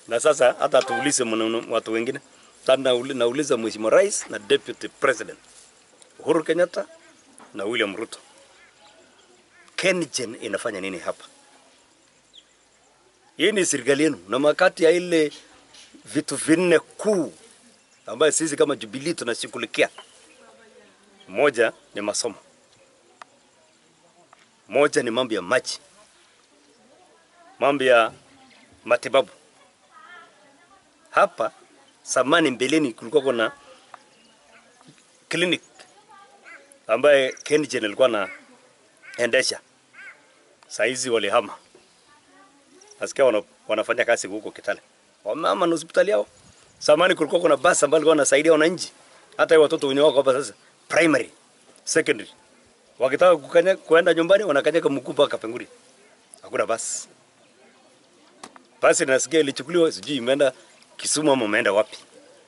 na sasa hata tuulize mwana- watu wengine. Sasa nauli- nauliza Mheshimiwa Rais na Deputy President Uhuru Kenyatta na William Ruto, KenGen inafanya nini hapa? Hii ni serikali yenu, na makati ya ile vitu vinne kuu ambayo sisi kama Jubilee tunashughulikia, moja ni masomo, moja ni mambo ya maji, mambo ya matibabu. Hapa zamani mbeleni kulikuwa kuna clinic ambaye KenGen alikuwa anaendesha, saa hizi walihama, nasikia wana, wanafanya kazi huko Kitale, wamama na hospitali yao. Zamani kulikuwa kuna basi ambayo ilikuwa inasaidia wananchi, hata hao watoto wenye wako hapa sasa primary, secondary, wakitaka kukanya, kuenda nyumbani wanakanyaga mguu mpaka Penguri, hakuna basi. Basi nasikia ilichukuliwa, sijui imeenda Kisumu ama imeenda wapi.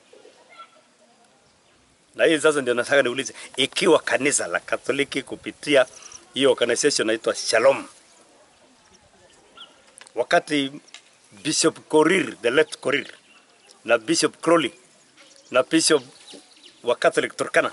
Na hii sasa ndio nataka niulize, ikiwa kanisa la Katoliki kupitia hiyo organization inaitwa Shalom, wakati Bishop Korir, the late Korir na Bishop Crowley na Bishop wa Catholic Turkana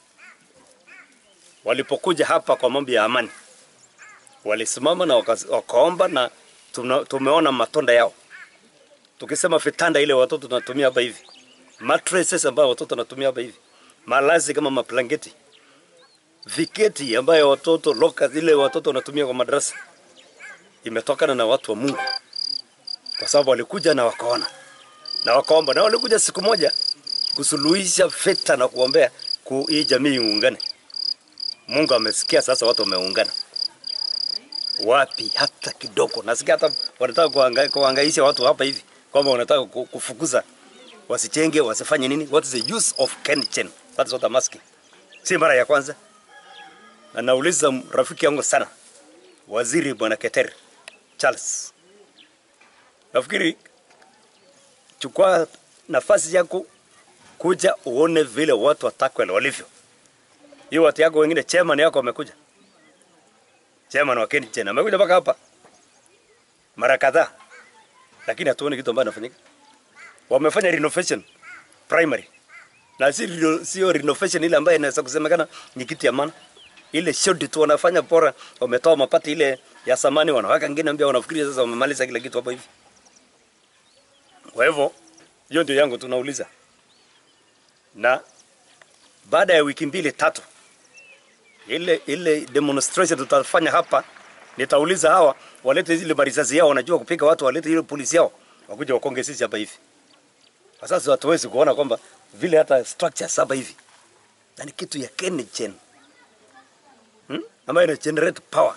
walipokuja hapa kwa mambo ya amani, walisimama na waka, wakaomba na tuna, tumeona matunda yao. Tukisema vitanda ile watoto tunatumia hapa hivi, mattresses ambayo watoto wanatumia hapa hivi, malazi kama maplangeti, viketi ambayo watoto loka zile watoto wanatumia kwa madarasa, imetokana na watu wa Mungu, kwa sababu walikuja na wakaona na wakaomba, na walikuja siku moja kusuluhisha vita na kuombea ku hii jamii iungane. Mungu amesikia, sasa watu wameungana. Wapi hata kidogo? Nasikia hata wanataka kuhanga- kuhangaisha watu hapa hivi kwamba wanataka ku- kufukuza wasichenge, wasifanye nini. What is the use of KenGen? That is what I'm asking. Si mara ya kwanza, na nauliza rafiki yangu sana, waziri bwana Keter Charles, nafikiri chukua nafasi yako kuja uone vile watu wa Takwel walivyo. Hiyo watu yako wengine, chairman yako amekuja, chairman wa KenGen amekuja mpaka hapa mara kadhaa, lakini hatuoni kitu ambacho inafanyika. Wamefanya renovation primary na si reno- sio renovation ile ambayo inaweza kusemekana ni kitu ya maana. Ile shodi tu wanafanya bora, wametoa mapati ile ya samani, wanaweka ngine mpya, wanafikiria sasa wamemaliza kila kitu hapa hivi. Kwa hivyo hiyo ndio yangu tunauliza, na baada ya wiki mbili tatu, ile ile demonstration tutafanya hapa, nitauliza hawa walete zile marisasi yao, wanajua kupiga watu, walete ile polisi yao wakuja wakonge sisi hapa hivi. Kwa sasa hatuwezi kuona kwamba vile hata structures hapa hivi na ni kitu ya KenGen hmm? ambayo ina generate power.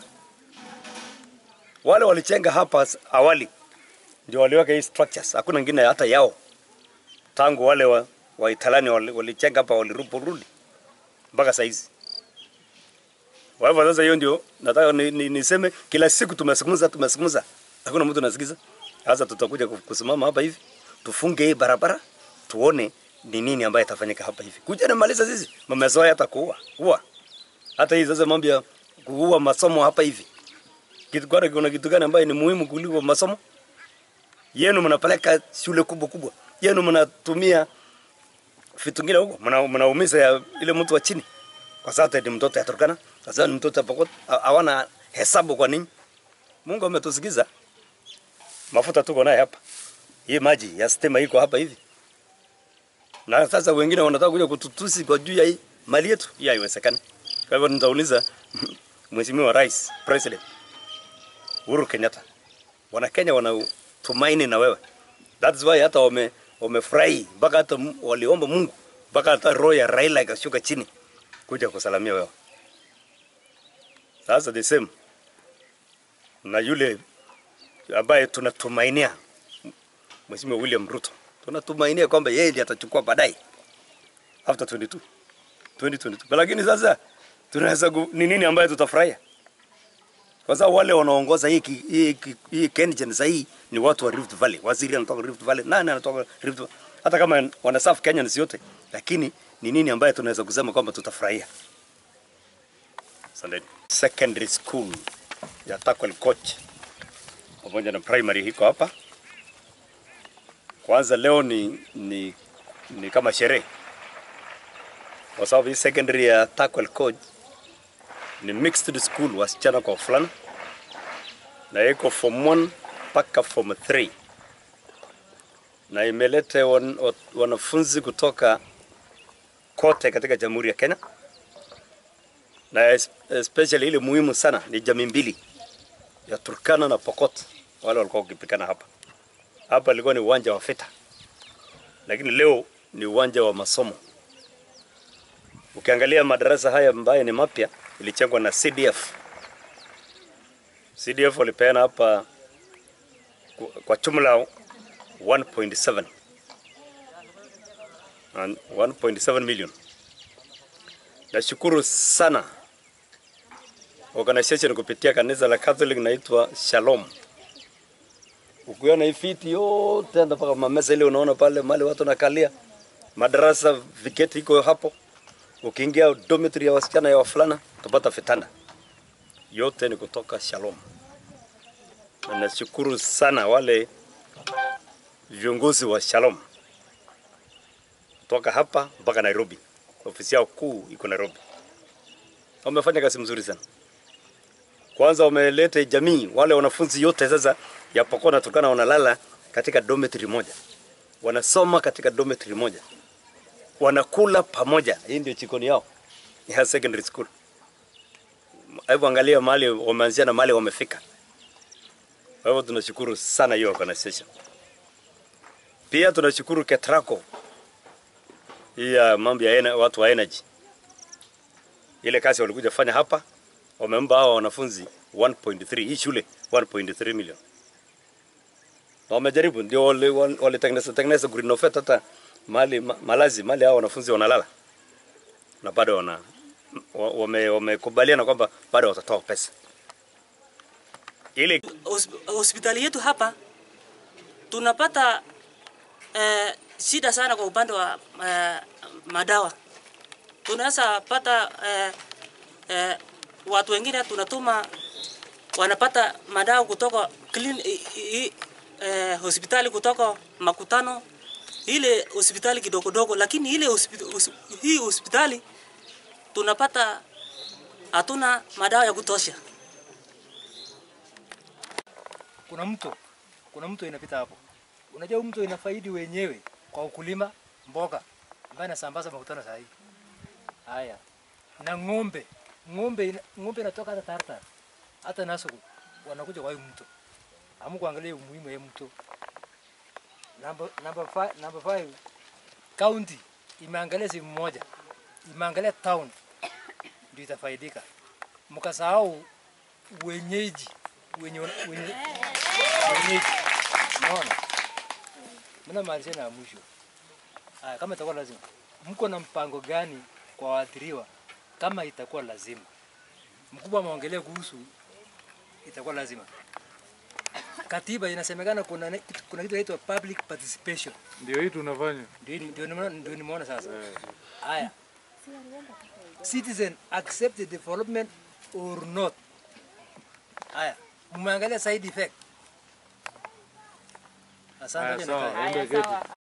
Wale walichenga hapa s- awali ndio waliweka hii structures, hakuna ngine hata yao tangu wale wa, wa Italani wali- walichenga hapa walirudi mpaka saizi. Kwa hivyo sasa, hiyo ndio nataka ni, ni, niseme kila siku tumezungumza tumezungumza, hakuna mtu anasikiza. Sasa tutakuja ku- kusimama hapa hivi tufunge hii barabara tuone ni nini ambayo itafanyika hapa hivi. Kuja na maliza sisi, mmezoea hata kuua kuua, hata hii sasa mambo ya kuua masomo hapa hivi. Kitu kwani kuna kitu gani ambayo ni muhimu kuliko masomo? Yenu mnapeleka shule kubwa kubwa, yenu mnatumia vitu vingine huko, mna- mnaumiza ya ile mtu wa chini, kwa sababu ni mtoto ya Turkana, kwa sababu ni mtoto ya Pokot, ha- hawana hesabu kwa nini. Mungu ametusikiza, mafuta tuko naye hapa, hii maji ya stima iko hapa hivi, na sasa wengine wanataka kuja kututusi kwa juu ya hii mali yetu. Hii haiwezekani. Kwa hivyo nitauliza Mheshimiwa Rais, President Uhuru Kenyatta, wana Kenya wanatumaini na wewe. That's why hata wame wamefurahi mpaka hata m- waliomba Mungu mpaka hata roho ya Raila ikashuka chini kuja kusalamia wewe. Sasa the same na yule ambaye tunatumainia Mheshimiwa William Ruto, tunatumainia kwamba yeye ndiye atachukua baadaye after 22 2022. Lakini sasa tunaweza ku- ni nini ambaye tutafurahia? Kwa sababu wale wanaongoza hii ki- hii ki- hii KenGen sasa hii ni watu wa Rift Valley. Waziri anatoka Rift Valley, nani anatoka Rift Valley? Hata kama wanasafu Kenya ni yote, lakini ni nini ambaye tunaweza kusema kwamba tutafurahia? Asanteni. Secondary school ya Takwel Coach pamoja na primary iko hapa Kwanza leo ni, ni, ni kama sherehe kwa sababu hii secondary ya Takwel Coach ni mixed school, wasichana kwa wavulana, na iko form 1 mpaka form 3 na imeleta wan, wa- wanafunzi kutoka kote katika Jamhuri ya Kenya, na es- especially ile muhimu sana ni jamii mbili ya Turkana na Pokot, wale walikuwa wakipikana hapa. Hapa ilikuwa ni uwanja wa vita, lakini leo ni uwanja wa masomo. Ukiangalia madarasa haya ambayo ni mapya ilichengwa na CDF. CDF walipeana hapa ku- kwa jumla 1.7 and 1.7 million. Nashukuru sana organization kupitia kanisa la Catholic naitwa Shalom. Ukiona hii fiti yote hata mpaka mamesa ile unaona pale mali watu nakalia, madarasa viketi iko hapo. Ukiingia dormitory ya wasichana ya wavulana utapata vitanda yote ni kutoka Shalom. Na nashukuru sana wale viongozi wa Shalom kutoka hapa mpaka Nairobi. Ofisi yao kuu iko Nairobi. Wamefanya kazi mzuri sana. Kwanza wameleta jamii, wale wanafunzi yote sasa ya Pokot na Turkana wanalala katika dormitory moja, wanasoma katika dormitory moja, wanakula pamoja. Hii ndio jikoni yao ya secondary school. Hebu angalia mahali wameanzia na mahali wamefika. Kwa hivyo tunashukuru sana hiyo organization. Pia tunashukuru Ketraco hii ya mambo ya ena- watu wa energy, ile kazi walikuja fanya hapa, wamemba hawa wanafunzi 1.3 hii shule 1.3 million na wamejaribu, ndio wale- wale- walitengeneza tengeneza kurenovate hata mali ma- malazi mali hao wanafunzi wanalala, na bado wana wa- wame- wamekubaliana kwamba bado watatoa pesa ili Hosp- hospitali yetu hapa tunapata eh, shida sana kwa upande wa eh, madawa. Tunaweza pata eh, eh, watu wengine tunatuma wanapata madawa kutoka clean, i, i, eh, hospitali kutoka makutano ile hospitali kidogo dogo, lakini ile hospitali, hii hospitali tunapata hatuna madawa ya kutosha. kuna mto, kuna mto inapita hapo. Unajua huu mto inafaidi wenyewe kwa ukulima mboga ambayo inasambaza makutano saa hii. Haya, na ng'ombe, ng'ombe, ina- ng'ombe inatoka hata Tartar hata Nasuku wanakuja kwa hii mto. Amu kuangalia umuhimu wa hii mto. Number number five, number five, county imeangalia sehemu moja, imeangalia town ndio itafaidika. Mkasahau wenyeji wenye, wenye, wenyeji. Unaona? Mna maanisha na mwisho. Haya, kama itakuwa lazima, mko na mpango gani kwa waathiriwa kama itakuwa lazima? Mkubwa ameongelea kuhusu itakuwa lazima. Katiba inasemekana kuna ne- kitu- kuna kitu inaitwa public participation. Ndio hii tunafanya. Ndio ndio nimeona ndio nimeona sasa. Haya. Citizen accept the development or not. Haya. Mmeangalia side effect. Asante Haya, tena. sawa, ende keti.